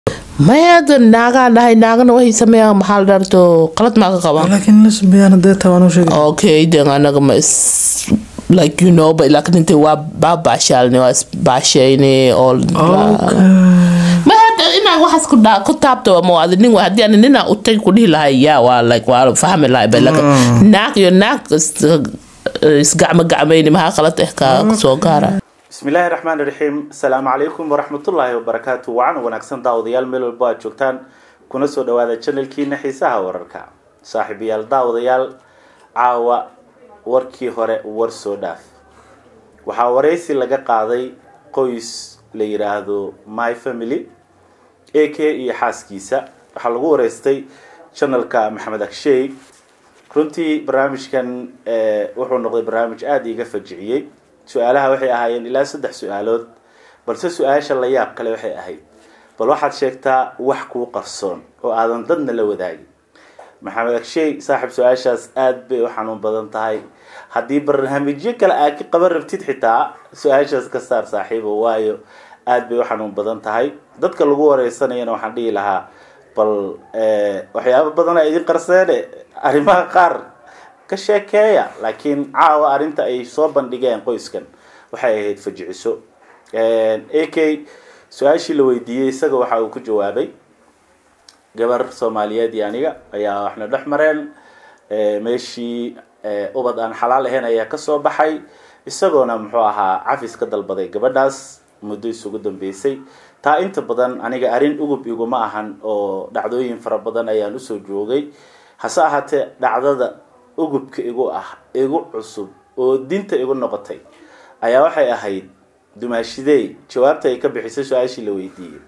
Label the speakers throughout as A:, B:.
A: maya hadda naagaan dhahay naagana waxay sameeyaan maxaa la dharto qalad maa ka qabaan
B: laakiin lesbian hadee taa waan u sheegay
A: okay den anaga ma is like you know but laakiin intay waa baa baashaalne waa isbaashayne all ma hadda inaa waxaas ku dhaa ku taabto ma waadi nin haddii ani ninaa utay ku dhihi lahay yaa waa like waa fahmi lahay but like naag iyo naag is- isgacmo gacmayni maxaa qalad eh ka soo gaara
C: bismi illaahi raxmaani raxiim asalaamu calaykum waraxmatullaahi wabarakaatu wacan wanaagsan daawadayaal meel walbo aad joogtaan kuna soo dhawaada janalkiina xiisaha wararka saaxiibayaal daawadayaal caawa warkii hore war soo dhaaf waxaa waraysi laga qaaday qoys la yiraahdo my family a k iyo xaaskiisa waxaa lagu wareystay janalka maxamed agsheey runtii barnaamijkan eh, wuxuu noqday barnaamij aada iiga fajiciyey su-aalaha waxay ahaayeen ilaa saddex su-aalood balse su-aasha la yaab kale waxay ahayd bal waxaad sheegtaa wax kuu qarsoon oo aadan dadna la wadaagin maxamed agsheey saaxiib su-aashaas aada bay u xanuun badan tahay haddii barnaamijyo kale aad ka qaban rabtid xitaa su-aashaas ka saar saaxiibo waayo aada bay u xanuun badan tahay dadka lagu wareysanayana waxaan dhihi lahaa bal eh, waxyaabo badan a idin qarseene arrimaha qaar ka sheekeeya laakiin caawa arrinta ay soo bandhigeen qoyskan waxay ahayd fajiciso a k su-aashii la weydiiyey isaga waxa uu ku jawaabay gabar soomaaliyeed iyo aniga ayaa waxna dhex mareen Eh, meeshii eh, ubad aan xalaal ahayn ayaa kasoo baxay isagoona muxuu ahaa cafis ka dalbaday gabadhaas muddo isugu dambeysay taa inta badan aniga arrin ugub iguma ahan oo dhacdooyin fara badan ayaan usoo joogay hase ahaatee dhacdada ugubka igu ah igu cusub oo dinta igu noqotay ayaa waxay ahayd dumaashidey jawaabta ay ka bixisay su-aashii la weydiiyey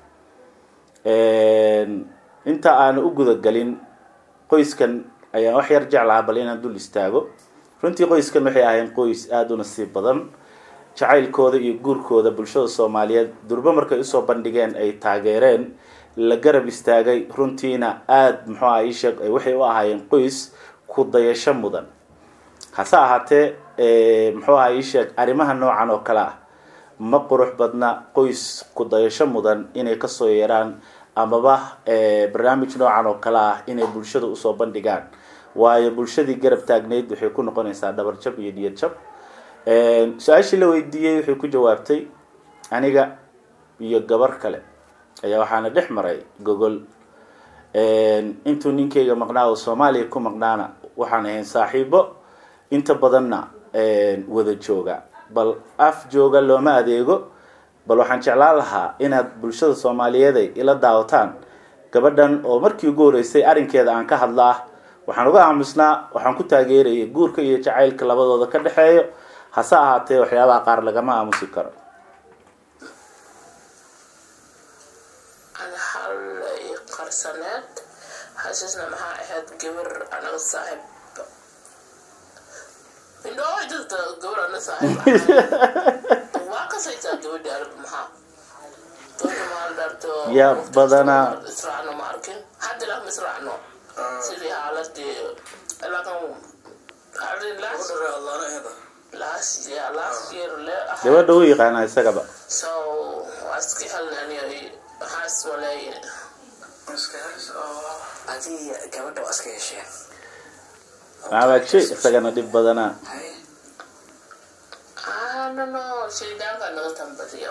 C: inta aan u gudagelin qoyskan ayaan wax yar jeclahaa bal inaan dul istaago runtii qoyskan waxay ahayn qoys aada u nasiib badan jacaylkooda iyo guurkooda bulshada soomaaliyeed durbo markay usoo bandhigeen ay taageereen la garab istaagay runtiina aada muxuu aha ii sheeg waxay u ahaayeen qoys ku dayasho mudan hase ahaatee muxuu aha ii sheeg arrimaha noocan oo kale ah ma qurux badna qoys ku dayasho mudan inay kasoo yeeraan amaba barnaamij noocan oo kale ah inay bulshada usoo bandhigaan waayo bulshadii garab taagneyd waxay ku noqonaysaa dhabar jab iyo niyad jab su-aashii la weydiiyey waxay ku jawaabtay aniga iyo gabar kale ayaa waxaana dhex maray gogol intuu ninkayga maqnaa oo soomaaliya ku maqnaana waxaan ahayn saaxiibo inta badanna wada jooga bal af jooga looma adeego bal waxaan jeclaan lahaa inaad bulshada soomaaliyeed ay ila daawataan gabadhan oo markii ugu horeysay arrinkeeda aan ka hadla ah waxaan uga aamusnaa waxaan ku taageerayay guurka iyo jacaylka labadooda ka dhexeeyo hase ahaatee waxyaabaha qaar lagama aamusi karo
A: ana hal i qarsaneed xasuusna maxaa ahayd gabar anaga saaxiib indhoo jirta gabar ana saaxiib waa kasaysaa gabadhi arag maxaa gabadha maal dharto
C: Ya, badanaa.
A: israacno ma arkin hadda lama israacno sidii xaaladii laakin arrin last last year last year le ahayd.
C: gabadha u yaqaana isagaba
A: So waa iska helnaniyo waxaas waleeye
D: adii gabadha waa iska hesheen
C: maabaje isagana dhib badana
A: I don't know shaydaanka naga tambadiya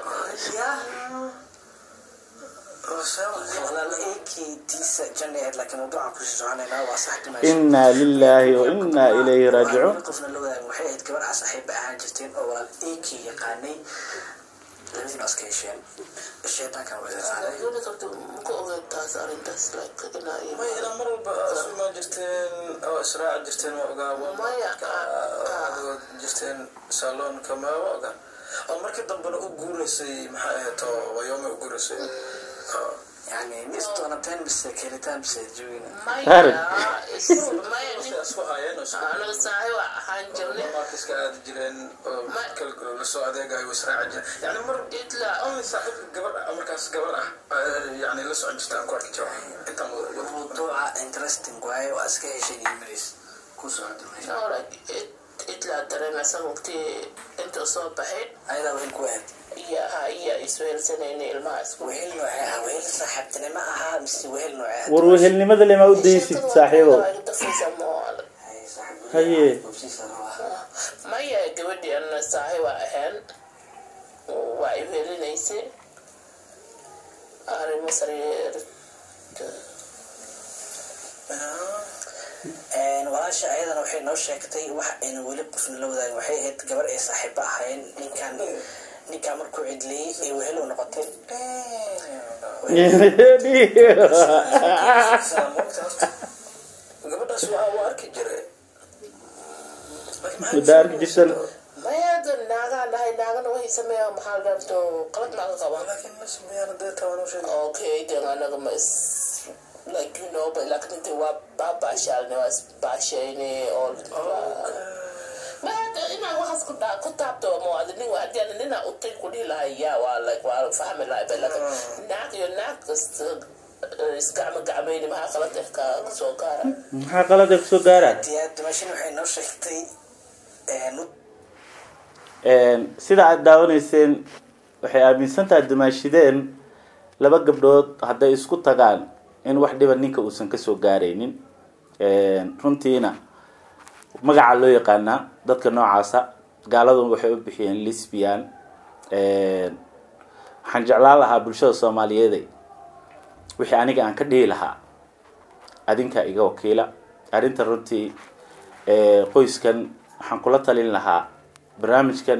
D: walaal eekeydiisa jannaeed laakiin mawduuca kusii soconaynaa waa sax dhimasho
C: inaa lilaahi wa inaa ilayhi raajicuun
D: qofna la wadaag waxay ahayd gabadha saaxiiba ahaan jirteen oo walaal eekey yaqaanay labadiina waa iska hesheen shaydaankan waa isaaray
A: gabadha qabta maku ogeed taas arrintaas like inaa iyo
E: may ilaa mar walba asumaa jirteen oo israaci jirteen waa ogaa
A: Maya,
E: adigoo jirteen saloonka ma waa ogaa oo markii dambena u guuraysay maxay ahayd oo wayooma u guuraysay
D: yani mis doonateen mise kelitaan mise joogina
A: maya is maya nin
E: isku haayeen oo isku
A: anaga saaxiib ahaan jirnay
E: markiska aadi jireen oo
A: Ma-
E: kala lasoo adeegayo way israaci jireen yani mar
A: itla
E: only saaxiibka gabar ah markaas gabar ah yani la socon jirta aan ku arki jiro intaan wada
D: mawduuca interesting waaye waa iska hesheen iyo maris ku socota meesha
A: no like it itla dareemaysa waqti inta soo baxay
D: ayadaa waxay ku ahayd
A: iyo ha iyo isweelsanayna ilmaha isku
D: wehel noocee ah wehel saaxiibtinimo ahaa mise wehel noocee ah
C: war wehelnimada lema u daysid saaxiibow haye
A: maya gabadhii ana saaxiib waa ahayn waa i weelinaysay arrimo sareer
D: walaasha ayadana waxay noo sheegtay wax ayna weli qofna la wadaagin waxay ahayd gabar ay saaxiibo ahayn ninkan ninkan markuu cidliyey ee wehel u noqotay
E: gabadhaas waa waa arki jiray
C: muddo arki jirsan
A: maya hada naagaa dhahay naagana waxay sameeyaan maxaa la dhaarto qalad naaga qabaa
E: laakiin ma sameeyaan dee taa waan u sheegay
A: okay then anaga ma is like you know but like inta waa baabashaalne waa isbaashayne all ma hada inaa waxaas ku dhaa ku taabto mo ada nin hadii ana nina utay ku dhihi lahay yaa waa like waa fahmi lahay but like naag iyo naag kasta isgacma gacmayni maxaa qalad eh ka soo gaara
C: maxaa qalada kusoo gaaraan
D: diyaa dimashin waxay noo sheegtay
C: sida aada daawanayseen waxay aaminsan tahay dumaashideen laba gabdhood hadday isku tagaan in wax dhiba ninka uusan kasoo gaaraynin runtiina magaca loo yaqaanaa dadka noocaasa gaaladu waxay u bixiyeen lisbian waxaan jeclaan lahaa bulshada soomaaliyeeday wixii aniga aan ka dhihi lahaa adinka iga wakiila arrinta runtii qoyskan waxaan kula talin lahaa barnaamijkan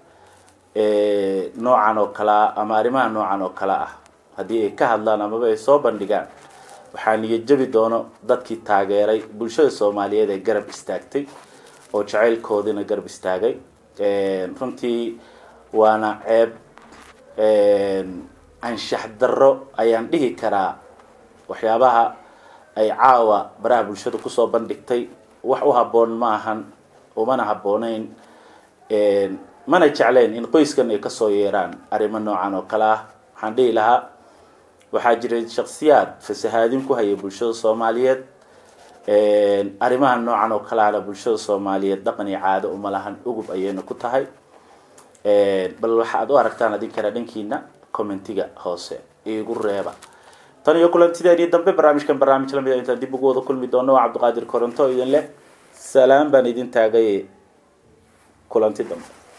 C: noocan oo kale ah ama arrimaha noocan oo kale ah haddii ay ka hadlaan amaba ay soo bandhigaan waxaa niyad jabi doono dadkii taageeray bulshada soomaaliyeed ee garab istaagtay oo jacaylkoodina garab istaagay runtii waana ceeb anshax darro ayaan dhihi karaa waxyaabaha ay caawa baraha bulshada kusoo bandhigtay wax u habboon ma ahan umana habbooneyn mana jecleen in qoyskan ay kasoo yeeraan arrimo noocan oo kale ah waxaan dhihi lahaa waxaa jiray shaksiyaad fasahaadin ku hayay bulshada soomaaliyeed arrimaha noocan oo kale ahna bulshada soomaaliyeed dhaqan iyo caado uma lahan ugub ayayna ku tahay bal waxa aad u aragtaan adinkana dhankiina commentiga hoose iigu reeba tan iyo kulantideeni dambe barnaamijkan barnaamij lamid a intaan dib ugu wada kulmi doono waa cabdiqaadir koronto idin leh salaam baan idin taagay kulanti dambe